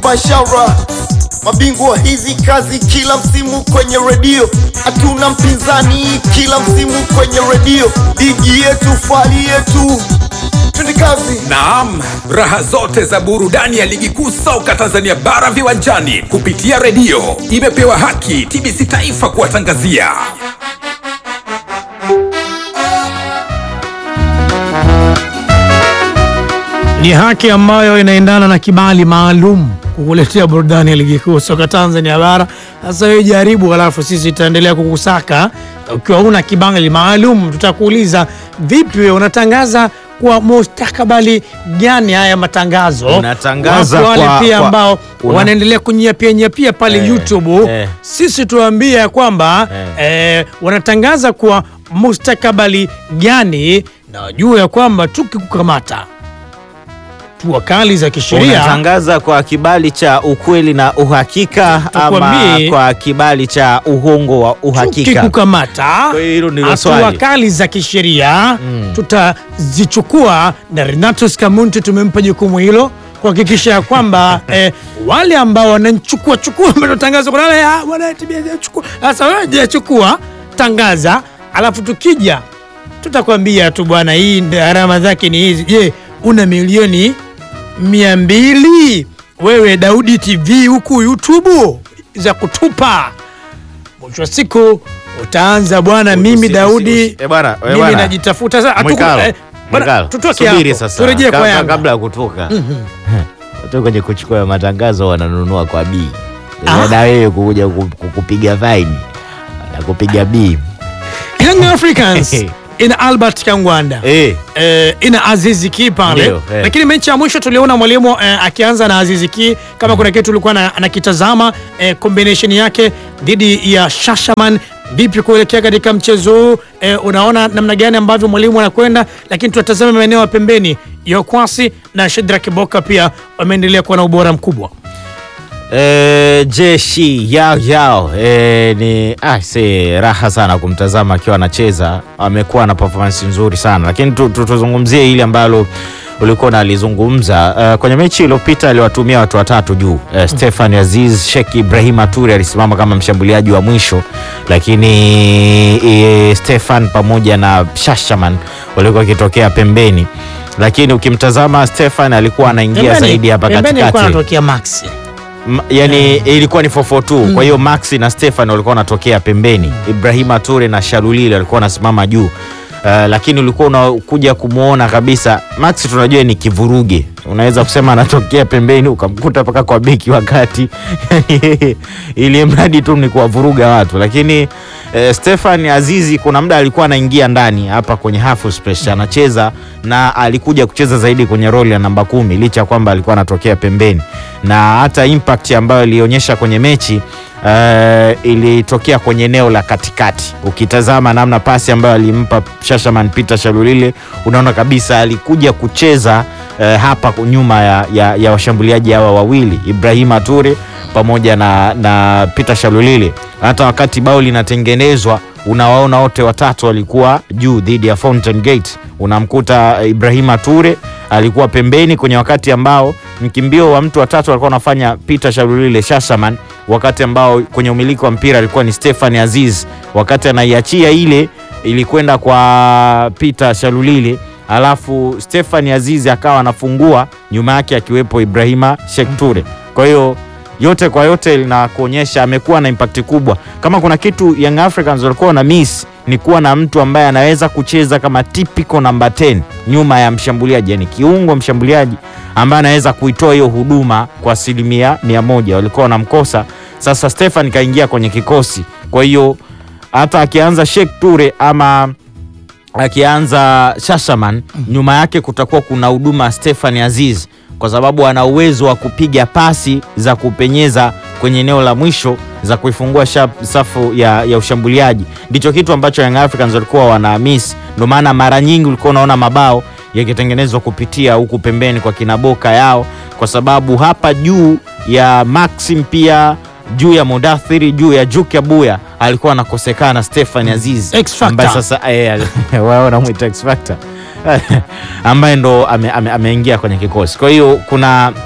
Bashara, mabingwa hizi kazi kila msimu kwenye redio, hatuna mpinzani kila msimu kwenye redio, ligi yetu, fali yetu, twende kazi. Naam, raha zote za burudani ya ligi kuu soka Tanzania bara viwanjani kupitia redio imepewa haki TBC Taifa kuwatangazia. Ni haki ambayo inaendana na kibali maalum kukuletea burudani ya ligi kuu soka Tanzania bara. Sasa wewe jaribu, halafu sisi tutaendelea kukusaka. Ukiwa una kibali maalum, tutakuuliza vipi, wewe unatangaza kwa mustakabali gani haya matangazo? Unatangaza Wapo wale kwa- pia kwa- ambao una- wanaendelea kunyapia nyapia pale Eh, YouTube eh. sisi tuambie ya kwamba eh, wanatangaza kwa mustakabali gani, na wajue ya kwamba tukikukamata hatua kali za kisheria Unatangaza kwa kibali cha ukweli na uhakika ama Tukwambie- kwa kibali cha uhongo wa uhakika? tukikukamata Kwa hiyo hilo ndilo hatua swali. kali za kisheria tutazichukua, na Renatus Kamunti tumempa jukumu hilo kuhakikisha ya kwamba eh, wale ambao wanachukua chukua matangazo kuna wale ah, bwana TBS chukua. Sasa wewe je, chukua tangaza, alafu tukija tutakwambia tu bwana, hii ndio gharama zake ni hizi. Je, una milioni mia mbili wewe Daudi TV huku YouTube za kutupa mwisho wa siku utaanza bwana, mimi Usi- Daudi usi- eh, bwana, eh, mimi bwana. najitafuta sasa. hatuku- Mwikalo, eh, bwana, Mwikalo, tutoke subiri hapo, sasa. turejee kwa Kabla- Yanga. Kabla ya kutoka watu kwenye kuchukua matangazo wananunua kwa B Ah. na wewe kuja ku- ku- kupiga faini na kupiga B Young Africans ina Albert Kangwanda eh. eh, ina Azizi Ki pale Ndio, eh. lakini mechi ya mwisho tuliona mwalimu eh, akianza na Azizi Ki kama kuna kitu ulikuwa na- anakitazama eh, combination yake dhidi ya Shashaman vipi kuelekea katika mchezo huu eh, unaona namna gani ambavyo mwalimu anakwenda, lakini tunatazama maeneo ya pembeni Yokwasi na Shedrack Boka pia wameendelea kuwa na ubora mkubwa. E, jeshi yao yao e, ni ah, si raha sana kumtazama akiwa anacheza. Amekuwa na performance nzuri sana lakini tu- tu- tuzungumzie hili ambalo ulikuwa unalizungumza uh, kwenye mechi iliyopita aliwatumia watu watatu juu uh, Stefan Aziz, Sheikh Ibrahim Toure alisimama kama mshambuliaji wa mwisho, lakini e, Stefan pamoja na Shashaman walikuwa wakitokea pembeni, lakini ukimtazama Stefan alikuwa anaingia Pembeni- zaidi hapa pembeni alikuwa katikati anatokea Maxi. M- yani ilikuwa ni 442 kwa hiyo Maxi na Stefan walikuwa wanatokea pembeni, Ibrahima Toure na Shalulile walikuwa wanasimama juu. Uh, lakini ulikuwa unakuja kumwona kabisa Maxi, tunajua ni kivuruge, unaweza kusema anatokea pembeni ukamkuta mpaka kwa beki wakati ili mradi tu ni kuwavuruga watu, lakini eh, Stefan Azizi kuna muda alikuwa anaingia ndani hapa kwenye half space anacheza, na alikuja kucheza zaidi kwenye roli ya namba kumi licha ya kwamba alikuwa anatokea pembeni, na hata impact ambayo ilionyesha kwenye mechi eh, ilitokea kwenye eneo la katikati. Ukitazama namna pasi ambayo alimpa Shashaman Peter Shalulile, unaona kabisa alikuja kucheza eh, hapa nyuma ya, ya, ya washambuliaji hawa wawili Ibrahima Toure pamoja na, na Peter Shalulile. Hata wakati bao linatengenezwa unawaona wote watatu walikuwa juu dhidi ya Fountain Gate. Unamkuta Ibrahima Toure alikuwa pembeni kwenye wakati ambao mkimbio wa mtu watatu alikuwa anafanya Peter Shalulile Shashaman, wakati ambao kwenye umiliki wa mpira alikuwa ni Stefan Aziz, wakati anaiachia ile ilikwenda kwa Peter Shalulile alafu Stefan Aziz akawa anafungua nyuma yake akiwepo Ibrahima Sheikh Toure. Kwa hiyo yote kwa yote linakuonyesha amekuwa na impact kubwa. Kama kuna kitu Young Africans walikuwa na miss ni kuwa na mtu ambaye anaweza kucheza kama typical number 10 nyuma ya mshambuliaji, yani kiungo mshambuliaji ambaye anaweza kuitoa hiyo huduma kwa asilimia mia moja. Walikuwa wanamkosa. Sasa Stefan kaingia kwenye kikosi, kwa hiyo hata akianza Sheikh Toure ama akianza Shashaman nyuma yake kutakuwa kuna huduma Stefan Aziz, kwa sababu ana uwezo wa kupiga pasi za kupenyeza kwenye eneo la mwisho za kuifungua shap- safu ya, ya ushambuliaji. Ndicho kitu ambacho Young Africans walikuwa wana miss, ndio maana mara nyingi ulikuwa unaona mabao yakitengenezwa kupitia huku pembeni kwa kinaboka yao, kwa sababu hapa juu ya Maxim pia juu ya Mudathiri juu ya Juke Abuya alikuwa anakosekana Stefan Aziz X Factor. ambaye sasa eh, wao wanamwita X Factor ambaye ndo ameingia ame, ame ameingia kwenye kikosi. Kwa hiyo kuna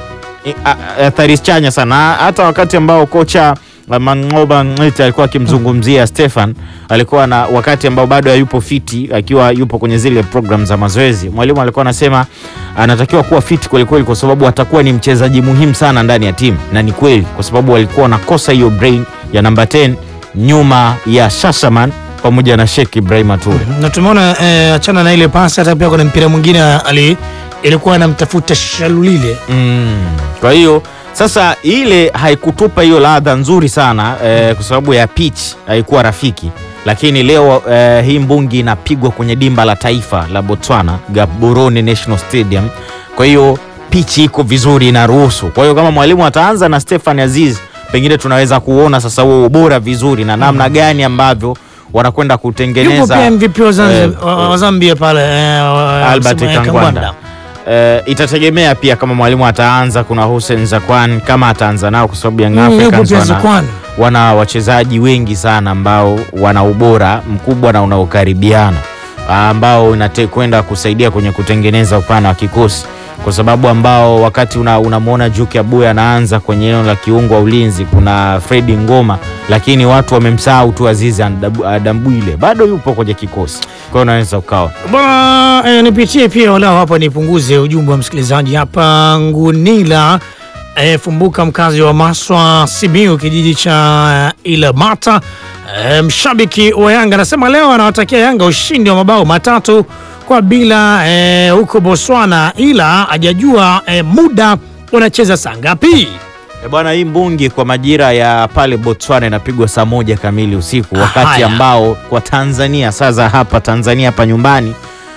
i- a- athari chanya sana, hata wakati ambao kocha uh, Mangoba Ng'ete alikuwa akimzungumzia Stefan, alikuwa na wakati ambao bado hayupo fiti, akiwa yupo kwenye zile program za mazoezi, mwalimu alikuwa anasema anatakiwa kuwa fiti kwelikweli, kwa sababu atakuwa ni mchezaji muhimu sana ndani ya timu, na ni kweli, kwa sababu walikuwa wanakosa hiyo brain ya namba 10 nyuma ya Shashaman pamoja na Sheikh Ibrahim Toure. na tumeona eh, achana na ile pasi, hata pia kuna mpira mwingine ali ilikuwa anamtafuta Shalulile Mm. Kwa hiyo sasa ile haikutupa hiyo ladha nzuri sana eh, kwa sababu ya pitch haikuwa rafiki, lakini leo eh, hii mbungi inapigwa kwenye dimba la taifa la Botswana, Gaborone National Stadium. Kwa hiyo pitch iko vizuri, inaruhusu. Kwa hiyo kama mwalimu ataanza na Stefan Aziz, pengine tunaweza kuona sasa huo ubora vizuri na namna gani ambavyo wanakwenda yupo kutengeneza pia MVP wa Zanzibar- eh, wa- wa Zambia pale eh, wa- Albert sema, eh, Kangwanda. Eh, itategemea pia kama mwalimu ataanza, kuna Hussein Zakwan kama ataanza nao, kwa sababu Young Mm, yupo Africans pia wana, Zakwan. wana wachezaji wengi sana ambao wana ubora mkubwa na unaokaribiana ah, ambao inate kwenda kusaidia kwenye kutengeneza upana wa kikosi, kwa sababu ambao wakati una- unamwona Juke Abuya anaanza kwenye eneo la kiungo wa ulinzi, kuna Fredi Ngoma, lakini watu wamemsahau tu Azizi Adabu- Adambwile, bado yupo kwenye kikosi, kwa hiyo unaweza ukawa Bwana eh, nipitie pia walau hapa nipunguze ujumbe wa msikilizaji hapa. Ngunila eh, Fumbuka, mkazi wa Maswa Simiu, kijiji cha eh, Ilamata eh, mshabiki wa Yanga anasema leo anawatakia Yanga ushindi wa mabao matatu kwa bila eh, huko Botswana, ila hajajua eh, muda wanacheza saa ngapi. E bwana, hii mbungi kwa majira ya pale Botswana inapigwa saa moja kamili usiku, wakati Haya. ambao kwa Tanzania saa za hapa Tanzania hapa nyumbani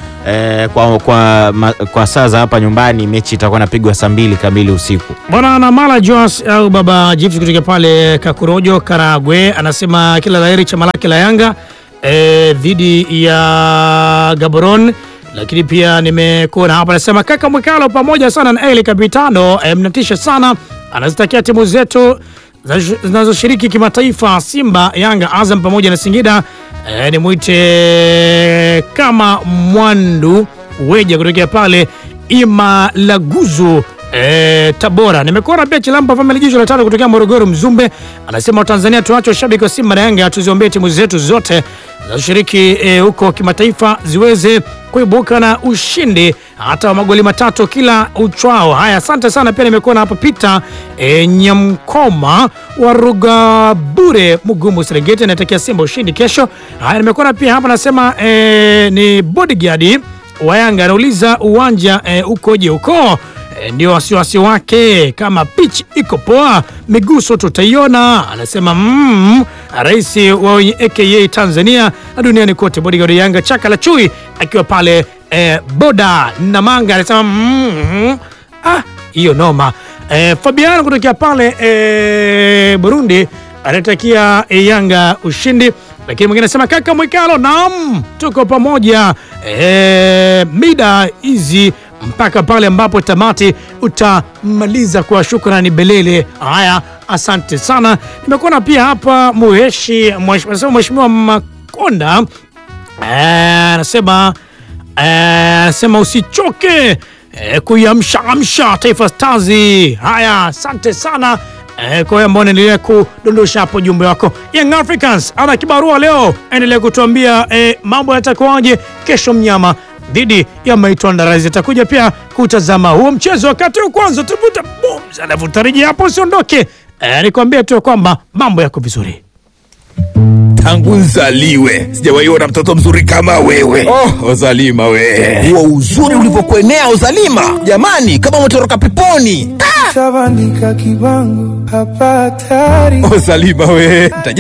eh, kwa, kwa, ma, kwa saa za hapa nyumbani mechi itakuwa inapigwa saa mbili kamili usiku. Bwana Namala Joas au baba Jifti kutoka pale Kakurojo, Karagwe, anasema kila laheri chama lake la Yanga eh, dhidi ya Gaborone. Lakini pia nimekuona hapa, anasema kaka Mwikalo pamoja sana na Eli Kapitano, eh, mnatisha sana. Anazitakia timu zetu za- zinazoshiriki kimataifa Simba, Yanga, Azam pamoja na Singida. Eh, nimwite kama Mwandu Weja kutokea pale Imalaguzu eh, Tabora. Nimekuona pia Chilampa Family Jicho la tatu kutokea Morogoro Mzumbe, anasema Watanzania tuache washabiki wa Simba na Yanga, tuziombee timu zetu zote zinazoshiriki eh, huko kimataifa ziweze kuibuka na ushindi hata wa magoli matatu kila uchwao. Haya, asante sana. Pia nimekuona hapa Peter eh, Nyamkoma wa Rugabure Mugumu Serengeti anatakia Simba ushindi kesho. Haya, nimekuona pia hapa nasema eh, ni bodyguard wa Yanga anauliza uwanja eh, ukoje huko? Eh, ndio wasiwasi wake, kama pitch iko poa, miguso tutaiona. Anasema mm, rais wa wenye aka Tanzania na duniani kote, bodyguard wa Yanga chaka la chui akiwa pale eh, boda na manga anasema mm, ah, hiyo noma. Eh, Fabiano kutokea pale eh, Burundi anatakia eh, Yanga ushindi, lakini mwingine anasema kaka Mwikalo, naam, tuko pamoja eh, mida hizi mpaka pale ambapo tamati utamaliza kwa shukrani belele. Haya, asante sana. Nimekuona pia hapa muheshi mwesh- anasema mheshimiwa Makonda eh, anasema eh, anasema usichoke eh, kuiamsha amsha Taifa Stars. Haya, asante sana eh, kwa hiyo ambao naendelea kudondosha hapo jumbe wako. Young Africans ana kibarua leo, endelea kutuambia eh, mambo yatakuwaje kesho. Mnyama dhidi ya Maitwandarais atakuja pia kutazama huo mchezo. Wakati huu kwanza tuvuta bums, alafu tarejea hapo, usiondoke. Eh, nikwambie tu kwamba mambo yako vizuri. tangu nzaliwe sijawahi ona mtoto mzuri kama wewe oh, ozalima we huo uzuri ulivyokuenea uzalima jamani kama umetoroka peponi Tabandika kibango hapa hatari ozalima we Mtaja